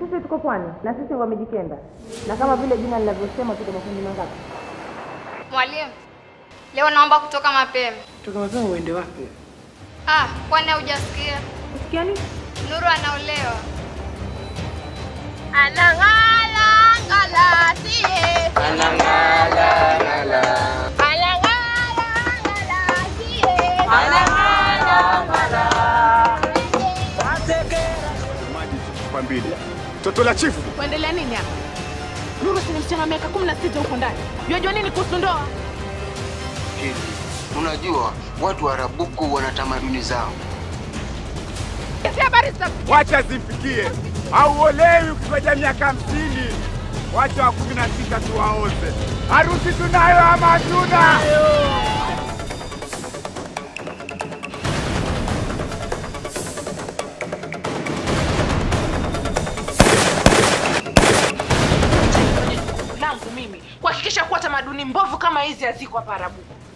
Sisi tuko pwani na sisi wamejikenda, na kama vile jina linavyosema tuko makundi mangapi? Mwalimu, leo naomba kutoka mapema. Toka mapema uende wapi? Ah, kwani haujasikia? Usikia nini? Nuru anaolewa. Anang'ala ngala sie. Anang'ala ngala. Anang'ala ngala sie. Anang'ala ngala. Maji chupa mbili. Toto la chifu. Kuendelea nini hapa? Nuru si ni msichana wa miaka kumi na sita huko ndani. Yajua nini kuhusu ndoa? Hili, unajua watu wa Arabuku wana tamaduni zao. Hizi habari za Wacha zimfikie. Hauolewi ukigoja miaka hamsini. Wacha wa kumi na sita tuwaoze. Harusi tunayo ama hatuna? langu mimi kuhakikisha kuwa tamaduni mbovu kama hizi haziko hapa Arabuku.